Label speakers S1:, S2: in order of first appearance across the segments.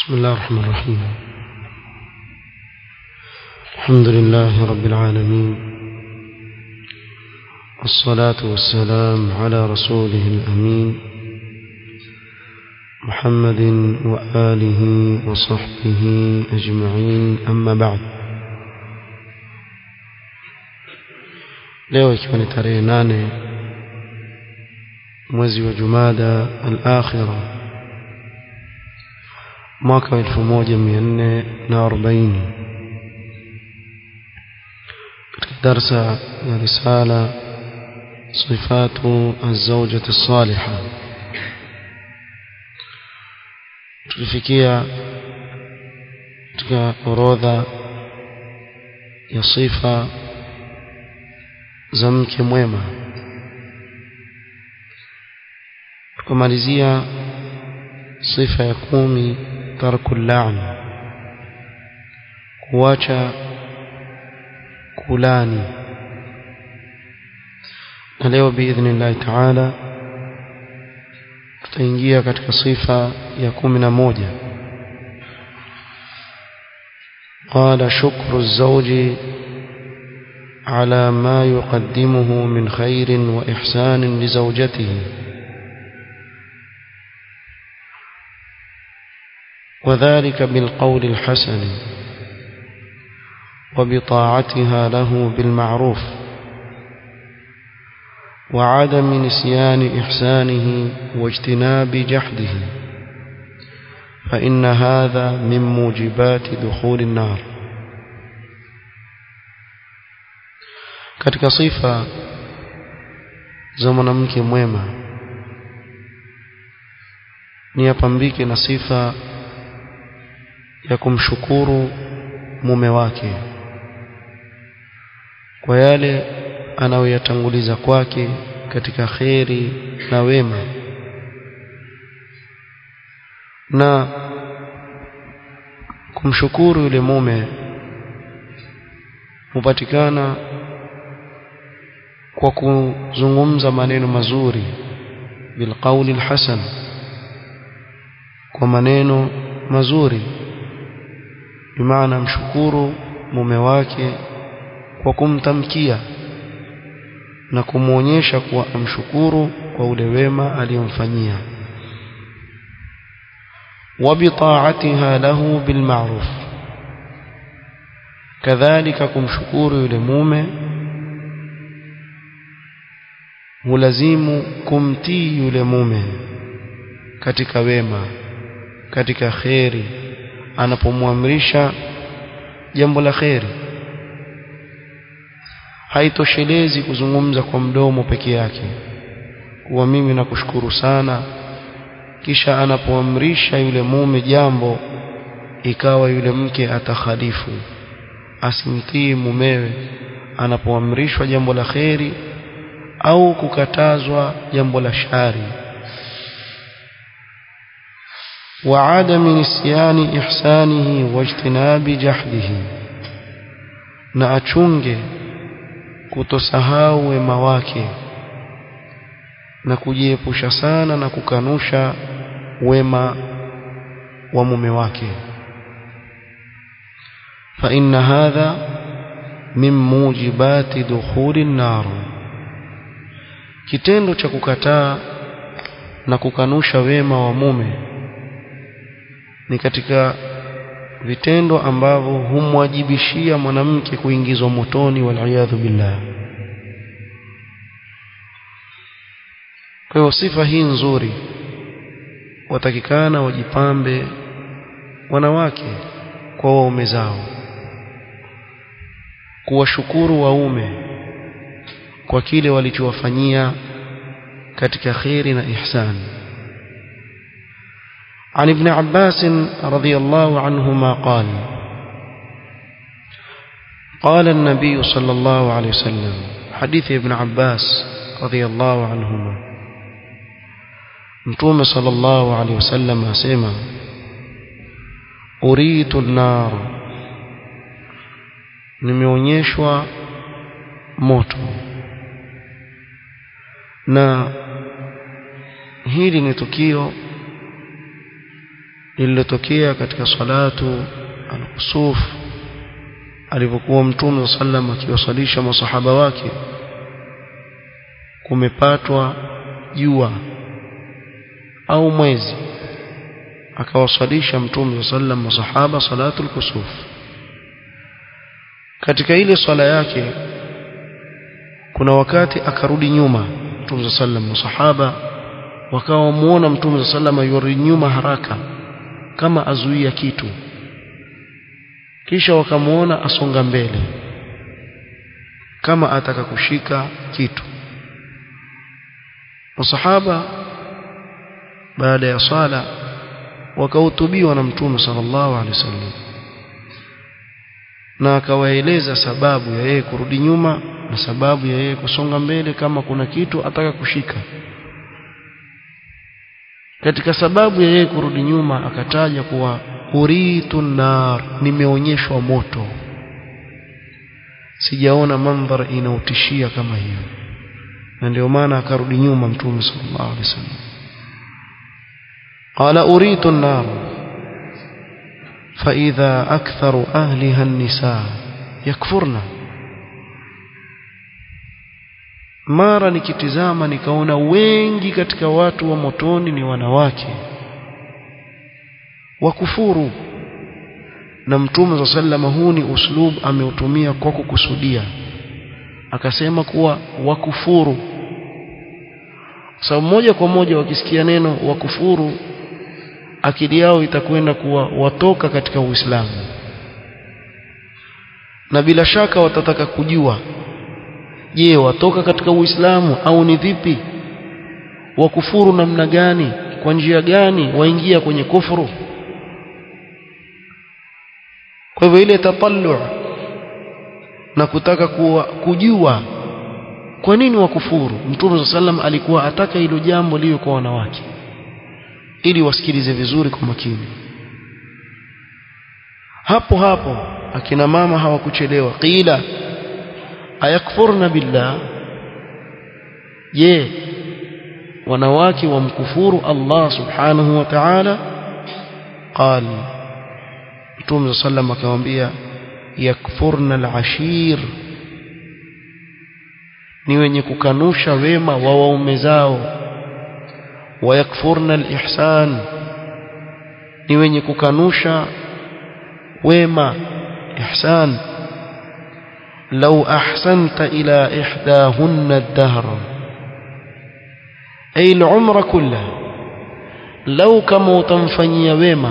S1: بسم الله الرحمن الرحيم الحمد لله رب العالمين والصلاة والسلام على رسوله الأمين محمد وآله وصحبه أجمعين أما بعد leo ikiwa ni tarehe nane mwezi wa jumada al-akhira mwaka wa 1440 katika darsa ya risala sifatu az-zawjati as-salihah tulifikia katika orodha ya sifa za mke mwema tukamalizia sifa ya kumi tarku la'n kuacha kulani na leo biidhnillahi taala tutaingia katika sifa ya kumi na moja قال شكر الزوج على ما يقدمه من خير وإحسان لزوجته وذلك بالقول الحسن وبطاعتها له بالمعروف وعدم نسيان إحسانه واجتناب جحده فإن هذا من موجبات دخول النار katika sifa za mwanamke mwema ni apambike na sifa ya kumshukuru mume wake kwa yale anayoyatanguliza kwake katika kheri na wema na kumshukuru yule mume hupatikana kwa kuzungumza maneno mazuri bilqauli alhasan kwa maneno mazuri bimaana mshukuru mume wake kwa kumtamkia na kumwonyesha kuwa amshukuru kwa ule wema aliyomfanyia وبطاعتها له بالمعروف كذلك kumshukuru yule mume hulazimu kumtii yule mume katika wema katika kheri anapomwamrisha jambo la kheri haitoshelezi kuzungumza kwa mdomo peke yake kuwa mimi nakushukuru sana kisha anapoamrisha yule mume jambo ikawa yule mke atakhalifu asimtii mumewe anapoamrishwa jambo la kheri au kukatazwa jambo la shari وعدم نسيان إحسانه واجتناب جحده na achunge kutosahau wema wake na kujiepusha sana na kukanusha wema wa mume wake fa inna hadha min mujibati dukhuli nar kitendo cha kukataa na kukanusha wema wa mume ni katika vitendo ambavyo humwajibishia mwanamke kuingizwa motoni waliyadhu billah kwa hiyo sifa hii nzuri watakikana wajipambe wanawake kwa waume zao kuwashukuru waume kwa kile walichowafanyia katika kheri na ihsani عن ابن عباس رضي الله عنهما قال قال النبي صلى الله عليه وسلم حديث ابن عباس رضي الله عنهما متوم صلى الله عليه وسلم أسيما أريد النار nimeonyeshwa moto na hili ni tukio lililotokea katika salatu al-kusuf alipokuwa mtume sallam akiwasalisha masahaba wake kumepatwa jua au mwezi akawasalisha mtume sallam masahaba salatu al-kusuf katika ile swala yake kuna wakati akarudi nyuma mtume sallam masahaba wakawa muona mtume sallam yurudi nyuma haraka kama azuia kitu kisha wakamuona asonga mbele kama ataka kushika kitu masahaba baada ya sala wakahutubiwa na mtume sallallahu alaihi wasallam na akawaeleza sababu ya yeye kurudi nyuma na sababu ya yeye kusonga mbele kama kuna kitu ataka kushika katika sababu ya yeye kurudi nyuma akataja kuwa uritu nar nimeonyeshwa moto sijaona mandhar inautishia kama hiyo na ndio maana akarudi nyuma mtume sallallahu alaihi wasallam qala uritu nar فإذا أكثر أهلها النساء يكفرن mara nikitizama nikaona wengi katika watu wa motoni ni wanawake wakufuru na mtume wa sallama huu ni uslub ameutumia kwa kukusudia akasema kuwa wakufuru sababu moja kwa moja wakisikia neno wakufuru akili yao itakwenda kuwa watoka katika Uislamu na bila shaka watataka kujua je watoka katika Uislamu au ni vipi wakufuru namna gani kwa njia gani waingia kwenye kufuru kwa hivyo ile tatallu na kutaka kuwa, kujua kwa nini wakufuru mtume sallam alikuwa ataka hilo jambo liwe kwa wanawake ili wasikilize vizuri kwa makini hapo hapo akina mama hawakuchelewa qila ayakfurna billah je wanawake wamkufuru Allah subhanahu wa ta'ala qal Mtume sallam akamwambia yakfurna al-ashir ni wenye kukanusha wema wa waume zao wayakfurna al-ihsan ni wenye kukanusha wema ihsan لو أحسنت إلى إحداهن الدهر أي العمر كله لو كما تنفني وما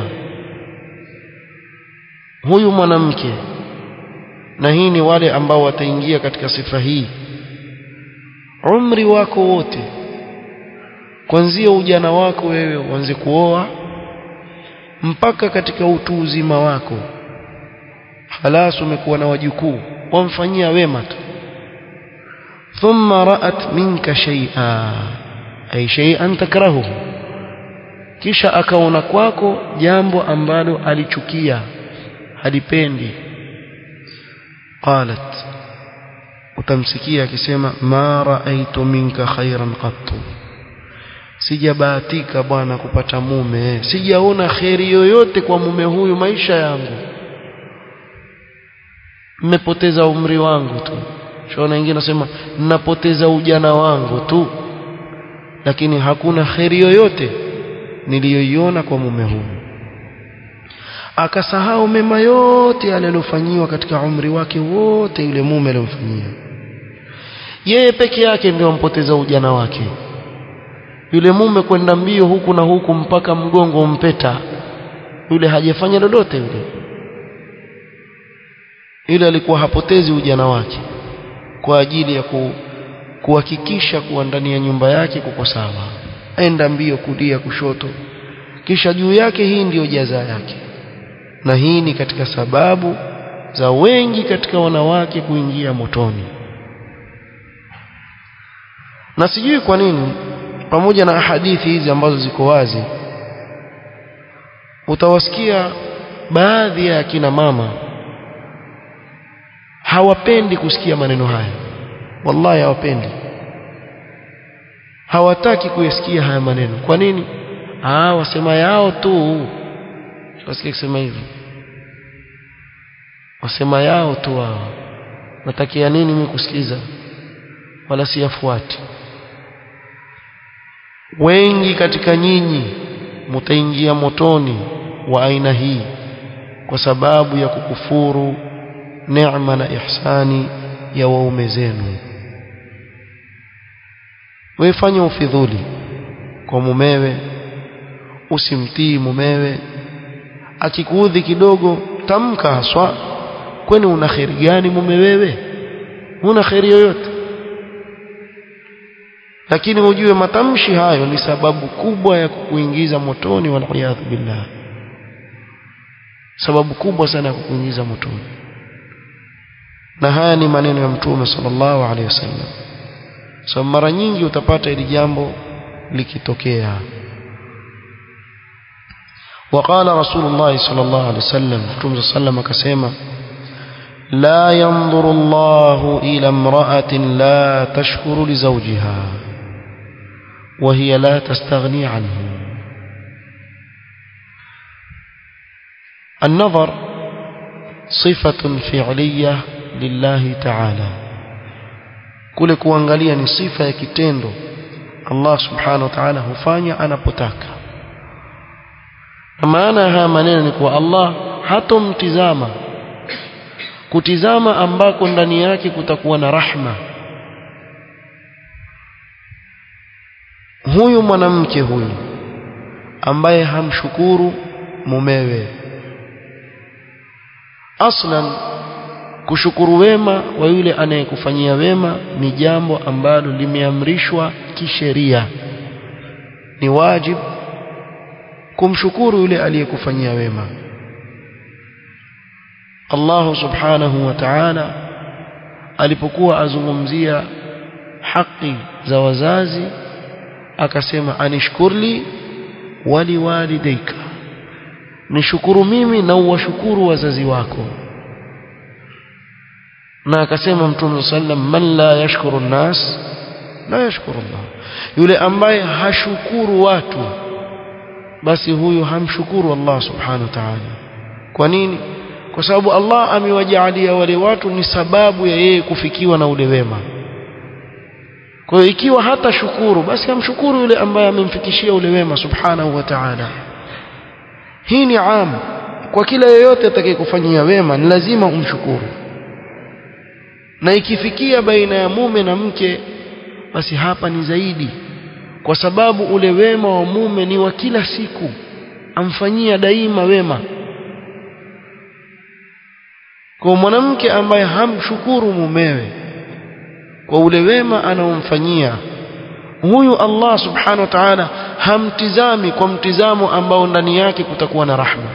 S1: huyu mwanamke na hii ni wale ambao wataingia katika sifa hii umri wako wote kuanzia ujana wako wewe uanze kuoa mpaka katika utu uzima wako halas umekuwa na wajukuu wamfanyia wema tu thumma ra'at minka shay'a ay shay'an takrahu kisha akaona kwako jambo ambalo alichukia halipendi qalat utamsikia akisema ma ra'aytu minka khairan qattu sijabahatika bwana kupata mume sijaona kheri yoyote kwa mume huyu maisha yangu mmepoteza umri wangu tu shaona wengine nasema ninapoteza ujana wangu tu lakini hakuna kheri yoyote niliyoiona kwa mume huyu akasahau mema yote aliyofanyiwa katika umri wake wote yule mume aliyomfanyia yeye peke yake ndio ampoteza ujana wake yule mume kwenda mbio huku na huku mpaka mgongo umpeta yule hajafanya lolote yule yule alikuwa hapotezi ujana wake kwa ajili ya ku, kuhakikisha kuwa ndani ya nyumba yake kuko sawa enda mbio kulia kushoto kisha juu yake hii ndiyo jaza yake na hii ni katika sababu za wengi katika wanawake kuingia motoni na sijui kwa nini pamoja na hadithi hizi ambazo ziko wazi utawasikia baadhi ya kina mama hawapendi kusikia maneno haya wallahi hawapendi hawataki kuyasikia haya maneno kwa nini ah wasema yao tu tukasikia kusema hivyo wasema yao tu wao natakia nini mimi kusikiza wala siyafuati wengi katika nyinyi mtaingia motoni wa aina hii kwa sababu ya kukufuru neema na ihsani ya waume zenu wewe fanya ufidhuli kwa mumewe usimtii mumewe akikuudhi kidogo tamka haswa kwani una kheri gani mume wewe una kheri yoyote lakini ujue matamshi hayo ni sababu kubwa ya kukuingiza motoni waliyadhu billah sababu kubwa sana ya kukuingiza motoni na haya ni maneno ya mtume sallallahu alaihi wasallam so mara nyingi utapata hili jambo likitokea وقال رسول الله صلى الله عليه وسلم متوم صلى الله عليه وسلم كسيما لا ينظر الله إلى امرأة لا تشكر لزوجها وهي لا تستغني عنه النظر صفة فعلية لله تعالى kule kuangalia ni sifa ya kitendo Allah subhanahu wa ta'ala hufanya anapotaka na maana ya haya maneno ni kuwa Allah hatomtizama kutizama ambako ndani yake kutakuwa na rahma huyu mwanamke huyu ambaye hamshukuru mumewe aslan kushukuru wema wa yule anayekufanyia wema ni jambo ambalo limeamrishwa kisheria ni wajibu kumshukuru yule aliyekufanyia wema Allah subhanahu wa ta'ala alipokuwa azungumzia haki za wazazi akasema anishkurli wali walidayka nishukuru mimi na uwashukuru wazazi wako na akasema mtume sallam man la yashkuru nas la yashkuru Allah yule ambaye hashukuru watu basi huyu hamshukuru Allah subhanahu wa ta'ala kwa nini kwa sababu Allah amewajaalia wale watu ni sababu ya yeye kufikiwa na ule wema kwa hiyo ikiwa hata shukuru basi amshukuru yule ambaye amemfikishia ule wema subhanahu wa ta'ala hii ni am kwa kila yeyote atakayekufanyia wema ni lazima umshukuru na ikifikia baina ya mume na mke basi hapa ni zaidi kwa sababu ule wema wa mume ni wa kila siku amfanyia daima wema kwa mwanamke ambaye hamshukuru mumewe kwa ule wema anaomfanyia huyu Allah subhanahu wa ta'ala hamtizami kwa mtizamo ambao ndani yake kutakuwa na rahma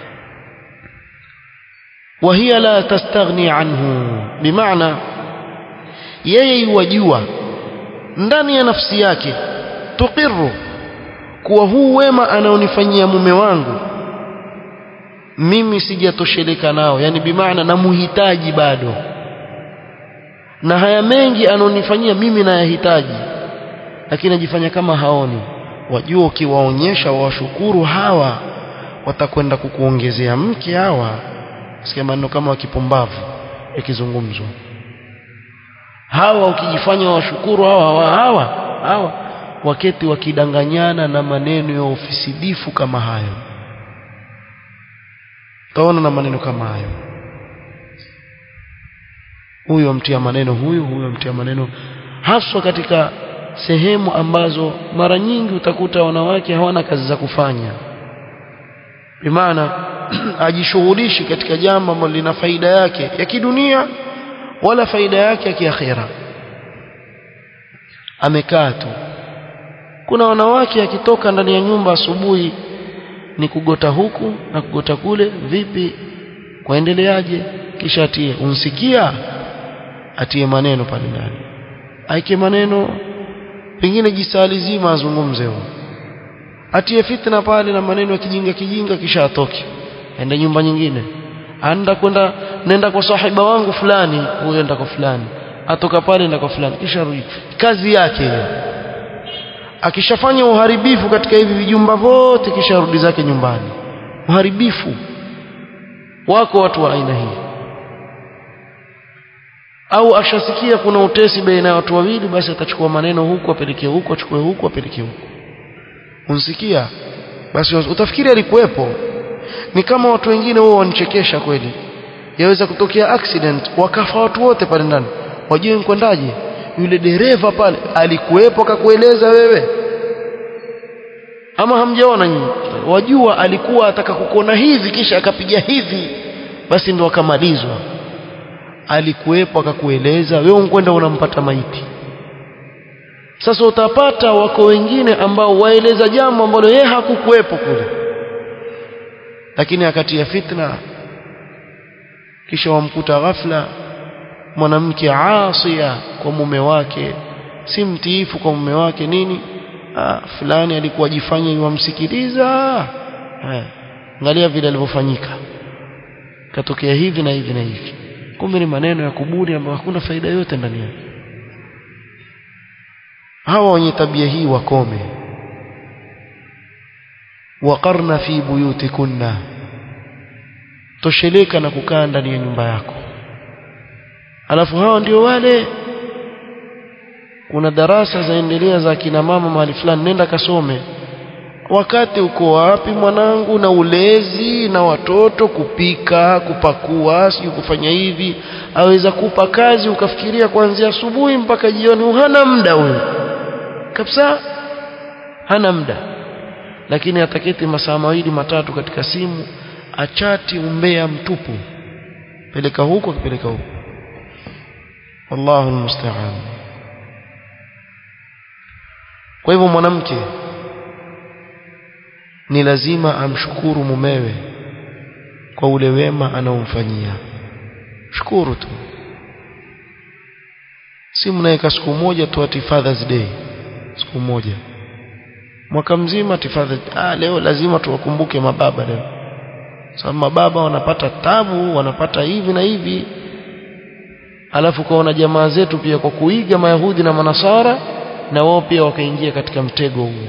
S1: وهي لا تستغني عنه بمعنى yeye yuwajua ndani ya nafsi yake tuqiru kuwa huu wema anaonifanyia mume wangu mimi sijatosheleka nao yani bimaana namuhitaji bado na haya mengi anaonifanyia mimi nayahitaji lakini ajifanya kama haoni wajua ukiwaonyesha wawashukuru hawa watakwenda kukuongezea mke hawa sikia maneno kama wakipumbavu yakizungumzwa hawa ukijifanya washukuru hawa hawa hawa hawa waketi wakidanganyana na maneno ya ofisidifu kama hayo taona na maneno kama hayo huyo mtia maneno huyu huyo mtia maneno haswa katika sehemu ambazo mara nyingi utakuta wanawake hawana kazi za kufanya bimaana ajishughulishi katika jambo ambalo lina faida yake ya kidunia wala faida yake ya kiakhira amekaa tu kuna wanawake akitoka ndani ya nyumba asubuhi ni kugota huku na kugota kule vipi kwaendeleaje kisha atie unsikia atie maneno pale ndani aike maneno pengine jisali zima azungumze huo atie fitna pale na maneno ya kijinga kijinga kisha atoke aende nyumba nyingine anda kwenda nenda kwa sahiba wangu fulani huyo enda kwa fulani atoka pale enda kwa fulani kisha rudi kazi yake hiyo akishafanya uharibifu katika hivi vijumba vyote kisha rudi zake nyumbani uharibifu wako watu wa aina hii au ashasikia kuna utesi baina ya watu wawili basi atachukua maneno huku apelekee huku achukue huku apelekee huku unsikia basi utafikiri alikuwepo ni kama watu wengine wao wanichekesha kweli yaweza kutokea accident wakafa watu wote pale ndani wajue nkwendaje yule dereva pale alikuwepo akakueleza wewe ama hamjaona nyinyi wajua alikuwa ataka kukona hivi kisha akapiga hivi basi ndo akamalizwa alikuwepo akakueleza wewe unkwenda unampata maiti sasa utapata wako wengine ambao waeleza jambo ambalo yeye hakukuwepo kule lakini akatia fitna kisha wamkuta ghafla mwanamke asia kwa mume wake si mtiifu kwa mume wake nini ah, fulani alikuwa ajifanya yuwamsikiliza angalia vile alivyofanyika katokea hivi na hivi na hivi kumbe ni maneno ya kubuni ambayo hakuna faida yote ndani yake hawa wenye tabia hii wakome waqarna fi buyutikunna tosheleka na kukaa ndani ya nyumba yako alafu hao ndio wale kuna darasa zaendelea za kina mama mahali fulani nenda kasome wakati uko wapi mwanangu na ulezi na watoto kupika kupakua sijui kufanya hivi aweza kupa kazi ukafikiria kuanzia asubuhi mpaka jioni hana muda huyo kabisa hana muda lakini ataketi masaa mawili matatu katika simu achati umbea mtupu peleka huko akipeleka huko wallahu almusta'an kwa hivyo mwanamke ni lazima amshukuru mumewe kwa ule wema anaomfanyia shukuru tu si mnaweka siku moja tu ati Father's Day siku moja mwaka mzima ati Father's ah leo lazima tuwakumbuke mababa leo sababu mababa wanapata tabu wanapata hivi na hivi alafu kaona jamaa zetu pia kwa kuiga mayahudi na manasara na wao pia wakaingia katika mtego huo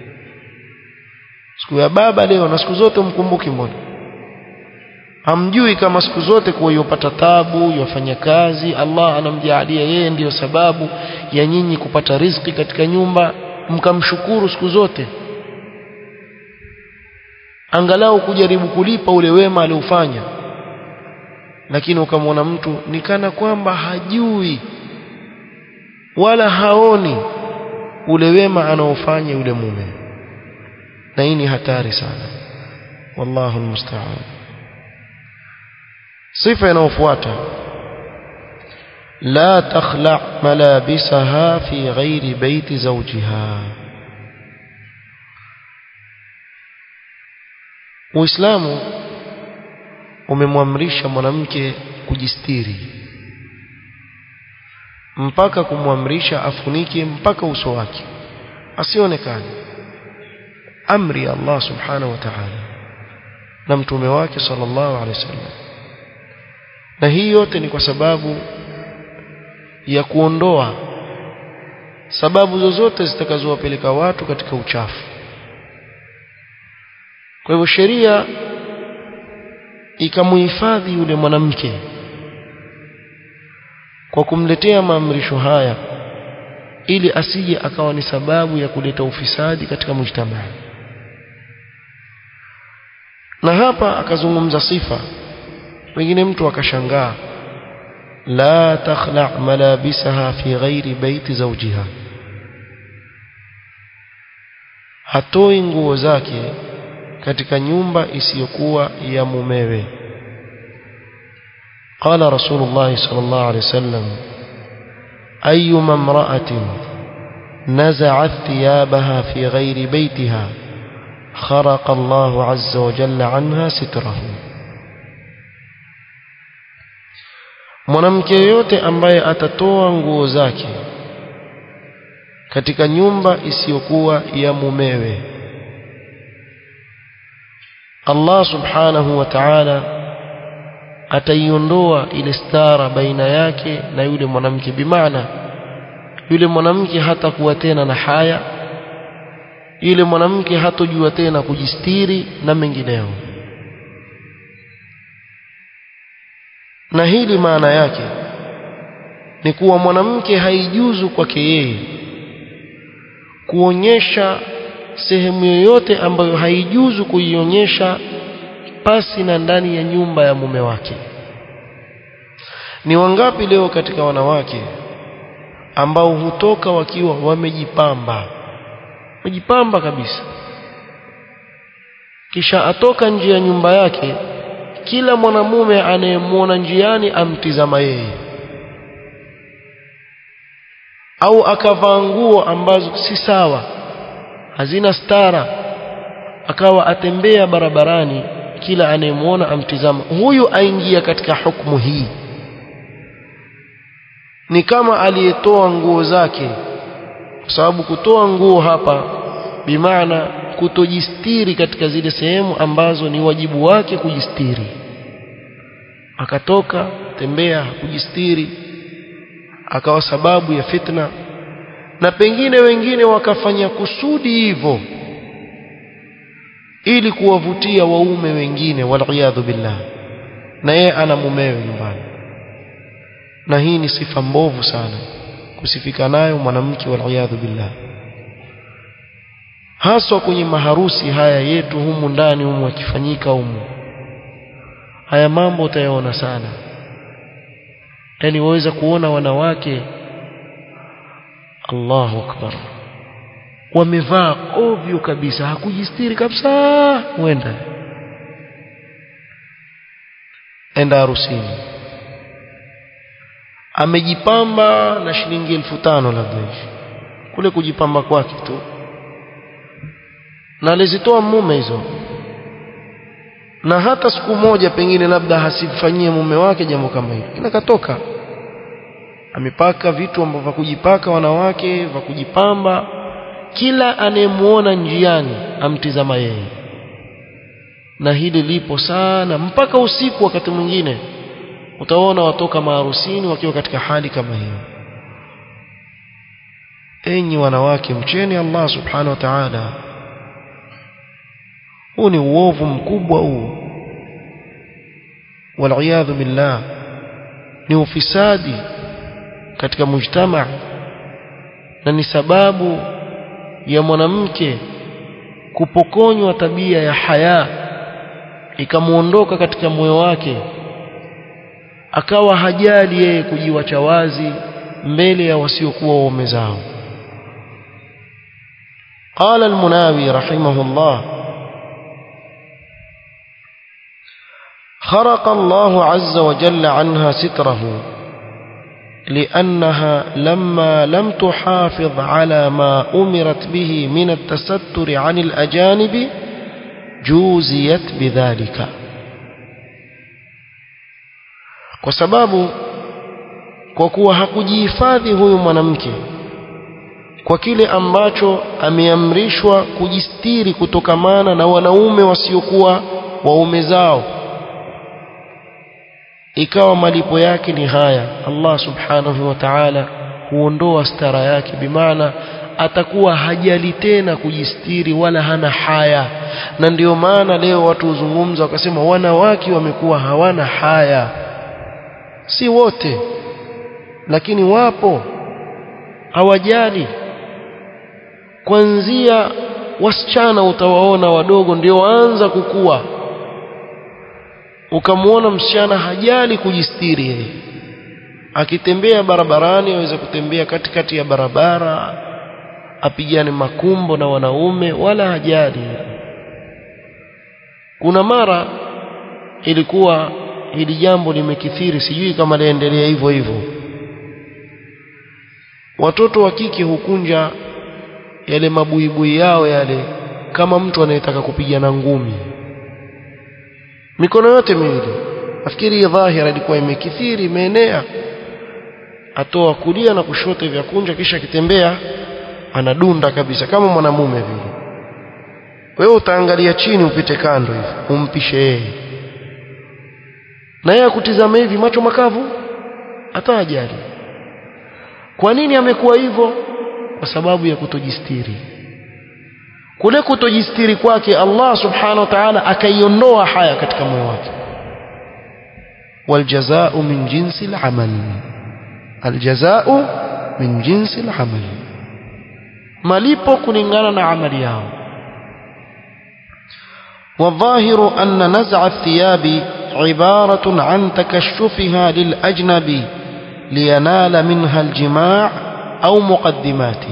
S1: siku ya baba leo na siku zote mkumbuki mbona hamjui kama siku zote kuwa yopata tabu yofanya kazi Allah anamjaalia yeye ndiyo sababu ya nyinyi kupata riziki katika nyumba mkamshukuru siku zote angalau kujaribu kulipa ule wema aliofanya lakini ukamwona mtu ni kana kwamba hajui wala haoni ule wema anaofanya yule mume na hii ni hatari sana wallahu almusta'an sifa inayofuata la takhla malabisaha fi ghairi baiti zawjiha Uislamu umemwamrisha mwanamke kujistiri mpaka kumwamrisha afunike mpaka uso wake asionekane amri ya Allah subhanahu wa ta'ala na mtume wake sallallahu alaihi wasallam na hii yote ni kwa sababu ya kuondoa sababu zozote zitakazowapeleka watu katika uchafu kwa hivyo sheria ikamuhifadhi yule mwanamke kwa kumletea maamrisho haya ili asije akawa ni sababu ya kuleta ufisadi katika mujtamaa na hapa akazungumza sifa wengine mtu akashangaa la takhla malabisaha fi ghairi baiti zawjiha hatoi nguo zake katika nyumba isiyokuwa ya mumewe قال رسول الله صلى الله عليه وسلم أيما امرأة نزعت ثيابها في غير بيتها خرق الله عز وجل عنها ستره mwanamke yoyote ambaye atatoa nguo zake katika nyumba isiyokuwa ya mumewe Allah subhanahu wa ta'ala ataiondoa ile stara baina yake na yule mwanamke bimaana yule mwanamke hatakuwa tena na haya yule mwanamke hatojua tena kujistiri na mengineo na hili maana yake ni kuwa mwanamke haijuzu kwake yeye kuonyesha sehemu yoyote ambayo haijuzu kuionyesha pasi na ndani ya nyumba ya mume wake ni wangapi leo katika wanawake ambao hutoka wakiwa wamejipamba wamejipamba kabisa kisha atoka nje ya nyumba yake kila mwanamume anayemwona njiani amtizama yeye au akavaa nguo ambazo si sawa hazina stara akawa atembea barabarani kila anayemwona amtizama huyu aingia katika hukumu hii ni kama aliyetoa nguo zake kwa sababu kutoa nguo hapa bimaana kutojistiri katika zile sehemu ambazo ni wajibu wake kujistiri akatoka tembea kujistiri akawa sababu ya fitna na pengine wengine wakafanya kusudi hivyo ili kuwavutia waume wengine waliyadhu billah na yeye ana mumewe nyumbani na hii ni sifa mbovu sana kusifika nayo mwanamke waliyadhu billah haswa kwenye maharusi haya yetu humu ndani humu akifanyika humu haya mambo utayaona sana yani waweza kuona wanawake Allahu akbar wamevaa ovyo kabisa hakujistiri kabisa wenda enda harusini amejipamba na shilingi elfu tano labda hivi kule kujipamba kwake tu na alizitoa mume hizo na hata siku moja pengine labda hasimfanyie mume wake jambo kama hilo kila katoka amepaka vitu ambavyo vya kujipaka wanawake vya kujipamba kila anayemuona njiani amtizama yeye na hili lipo sana mpaka usiku wakati mwingine utaona watoka maharusini wakiwa katika hali kama hiyo enyi wanawake mcheni Allah subhanahu wa ta'ala huu ni uovu mkubwa huu waliyadhu billah ni ufisadi katika mujtama na ni sababu ya mwanamke kupokonywa tabia ya haya ikamuondoka katika moyo wake akawa hajali yeye kujiwacha wazi mbele ya wasiokuwa waume zao قال المناوي رحمه الله خرق الله عز وجل عنها ستره لأنها لما لم تحافظ على ما أمرت به من التستر عن الأجانب جوزيت بذلك kwa sababu kwa kuwa hakujihifadhi huyu mwanamke kwa kile ambacho ameamrishwa kujistiri kutokamana na wanaume wasiokuwa waume zao ikawa malipo yake ni haya Allah subhanahu wa ta'ala huondoa stara yake bimaana atakuwa hajali tena kujistiri wala hana haya na ndio maana leo watu huzungumza wakasema wanawake wamekuwa hawana haya si wote lakini wapo hawajali kuanzia wasichana utawaona wadogo ndio waanza kukua ukamwona msichana hajali kujistiri yeye akitembea barabarani aweza kutembea katikati ya barabara apigane makumbo na wanaume wala hajali kuna mara ilikuwa hili jambo limekithiri sijui kama liendelea hivyo hivyo watoto wa kike hukunja yale mabuibui yao yale kama mtu anayetaka kupigana ngumi mikono yote miwili nafikiri dhahira ilikuwa imekithiri imeenea atoa kulia na kushoto vya kunja kisha akitembea anadunda kabisa kama mwanamume vile wewe utaangalia chini upite kando hivi umpishe yeye na yeye akutizama hivi macho makavu hata ajali kwa nini amekuwa hivyo kwa sababu ya kutojistiri kule kutojistiri kwake Allah subhanahu wa ta'ala akaiondoa haya katika moyo wake waljazau min jinsi al-amal aljazau min jinsi al-amal malipo kulingana na amali yao والظاهر أن نزع الثياب عبارة عن تكشفها للأجنبي لينال منها الجماع أو مقدماته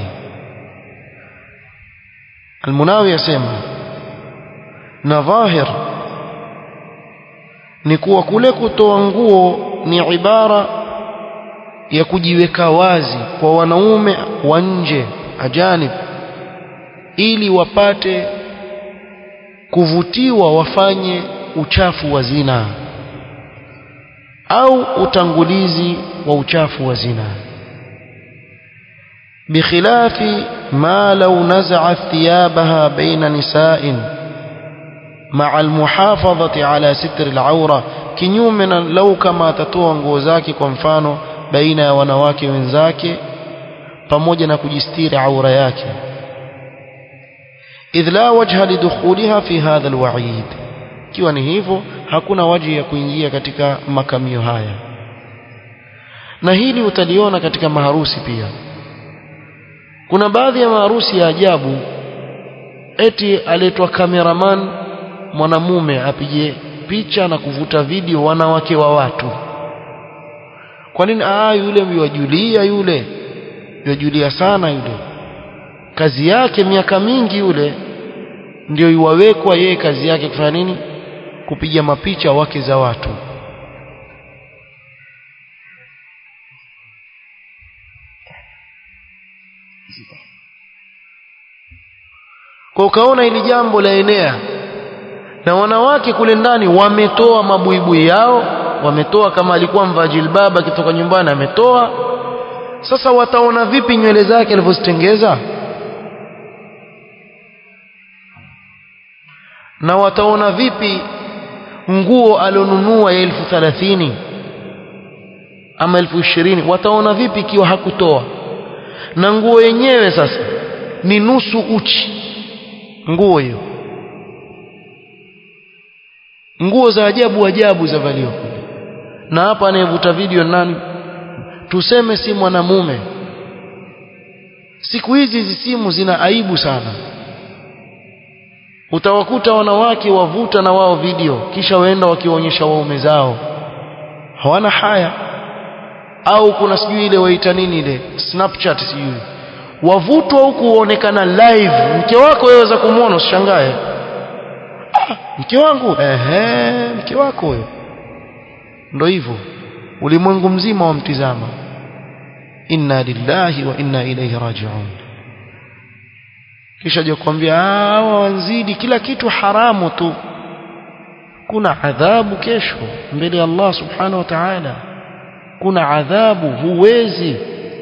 S1: المناوي يسمى نظاهر نكوى kule kutoa nguo ni ibara ya kujiweka wazi kwa wanaume wa nje ajanib ili wapate kuvutiwa wafanye uchafu wa zina au utangulizi wa uchafu wa zina بخلاف ما لو نزعت ثيابها بين نساء مع المحافظة على ستر العورة kinyume na lau kama atatoa nguo zake kwa mfano baina ya wanawake wenzake pamoja na kujistiri aura yake idh la wajha lidukhuliha fi hadha alwa'id ikiwa ni hivyo hakuna waji ya kuingia katika makamio haya na hili utaliona katika maharusi pia kuna baadhi ya maharusi ya ajabu eti aletwa kameraman mwanamume apige picha na kuvuta video wanawake wa watu kwa nini ah yule yajulia yule yajulia sana yule kazi yake miaka mingi yule ndio iwawekwa yeye kazi yake kufanya nini kupiga mapicha wake za watu kwa ukaona ili jambo la enea na wanawake kule ndani wametoa mabuibui yao wametoa kama alikuwa mvaa jilbaba akitoka nyumbani ametoa sasa wataona vipi nywele zake alivyozitengeza na wataona vipi nguo alionunua ya elfu thalathini ama elfu ishirini wataona vipi ikiwa hakutoa na nguo yenyewe sasa ni nusu uchi nguo hiyo nguo za ajabu ajabu za valio kule na hapa anayevuta video nani tuseme si mwanamume siku hizi hizi simu zina aibu sana utawakuta wanawake wavuta na wao video kisha waenda wakiwaonyesha waume zao hawana haya au kuna sijui ile waita nini ile snapchat sijui wavutwa huku uonekana live mke wako waweza kumwona usishangae ah, mke wangu ehe mke wako huyo ndo hivyo ulimwengu mzima wamtizama inna lillahi wa inna ilayhi raji'un kisha je kuambia hawa wanzidi kila kitu haramu tu kuna adhabu kesho mbele ya Allah subhanahu wa ta'ala kuna adhabu huwezi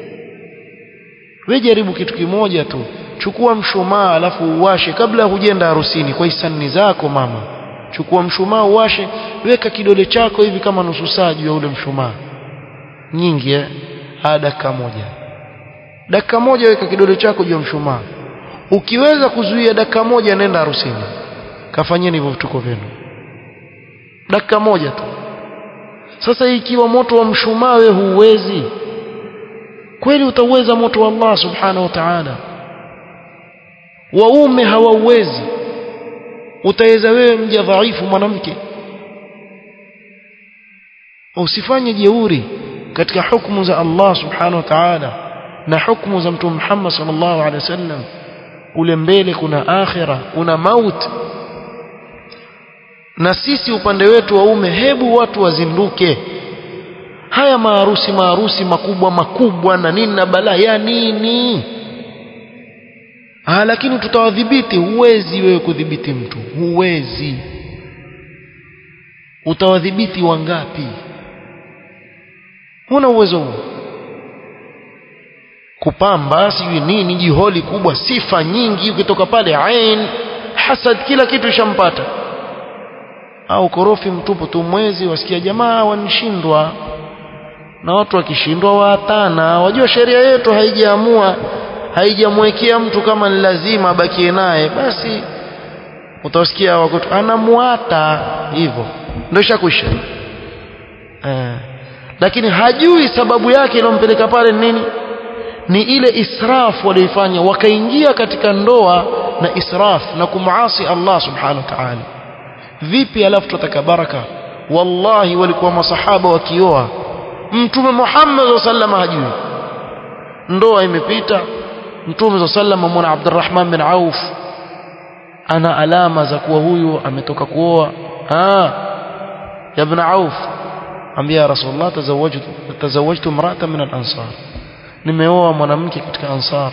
S1: wewe jaribu kitu kimoja tu chukua mshumaa alafu uwashe kabla hujenda harusini kwa hisani zako mama chukua mshumaa uwashe weka kidole chako hivi kama nusu saa juu ya ule mshumaa nyingi eh ha dakika moja dakika moja weka kidole chako juu ya mshumaa ukiweza kuzuia dakika moja nenda harusini kafanyeni hivyo vituko vyenu dakika moja tu sasa ikiwa moto wa mshumaa wewe huwezi kweli utauweza moto wa Allah subhanahu wa ta'ala waume hawauwezi utaweza wewe mja dhaifu mwanamke usifanye jeuri katika hukumu za Allah subhanahu wa ta'ala na hukumu za mtume Muhammad sallallahu alaihi wasallam kule mbele kuna akhira kuna maut na sisi upande wetu waume hebu watu wazinduke haya maharusi maharusi makubwa makubwa na nini na balaa ya nini ah lakini tutawadhibiti huwezi wewe kudhibiti mtu huwezi utawadhibiti wangapi huna uwezo huo kupamba sijui nini jiholi kubwa sifa nyingi ukitoka pale ain hasad kila kitu ishampata au korofi mtupu tu mwezi wasikia jamaa wanishindwa na watu wakishindwa waatana wajua sheria yetu haijaamua haijamwekea mtu kama ni lazima abakie naye basi utasikia wako anamuata hivyo ndio ishakwisha eh. lakini hajui sababu yake iliyompeleka pale ni nini ni ile israf walioifanya wakaingia katika ndoa na israf na kumuasi Allah subhanahu wa ta'ala vipi alafu tutataka baraka wallahi walikuwa masahaba wakioa mtume Muhammad sallallahu hajui ndoa imepita mtume sallallahu mwana Abdurrahman bin Auf ana alama za kuwa huyu ametoka kuoa ah ya ibn Auf ambia Rasulullah tazawwajtu tazawwajtu imra'atan min al-ansar nimeoa mwanamke katika ansar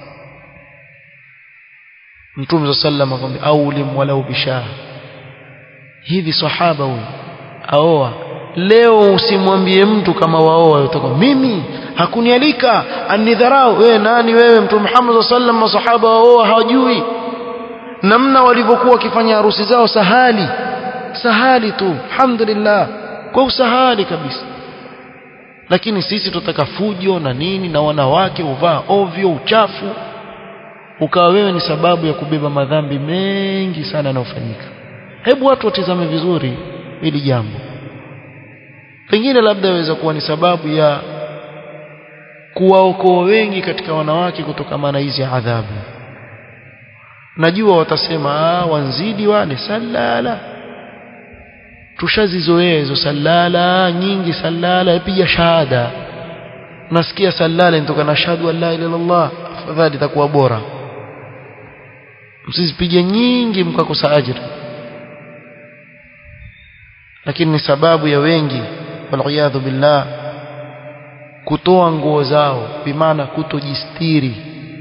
S1: mtume sallallahu akamwambia aulim walau bishah hivi sahaba huyu aoa leo usimwambie mtu kama waoa utakuwa mimi hakunialika anidharau wewe nani wewe mtume Muhammad sallallahu masahaba waoa hawajui namna walivyokuwa wakifanya harusi zao sahali sahali tu alhamdulillah kwa usahali kabisa lakini sisi tutaka fujo na nini na wanawake uvaa ovyo uchafu ukawa wewe ni sababu ya kubeba madhambi mengi sana yanayofanyika hebu watu watizame vizuri hili jambo pengine labda yaweza kuwa ni sababu ya kuwaokoa wengi katika wanawake kutokana na hizi adhabu najua watasema ah wanzidi wale salala tushazizoea hizo salala nyingi salala piga shahada nasikia salala inatoka na shahadu an la ilaha illallah afadhali itakuwa bora msizipige nyingi mkakosa ajira lakini ni sababu ya wengi waliyadhu billah kutoa nguo zao bimaana kutojistiri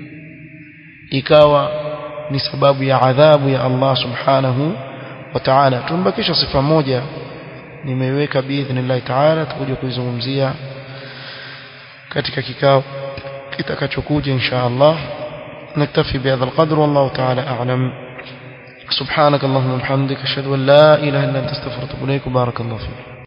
S1: ikawa ni sababu ya adhabu ya Allah subhanahu wa ta'ala tumbakisha sifa moja nimeiweka biidhnillah ta'ala tutakuja kuizungumzia katika kikao kitakachokuja insha Allah نكتفي بهذا القدر والله تعالى أعلم سبحانك اللهم وبحمدك أشهد أن لا إله إلا أنت استغفرك وأتوب إليك بارك الله فيك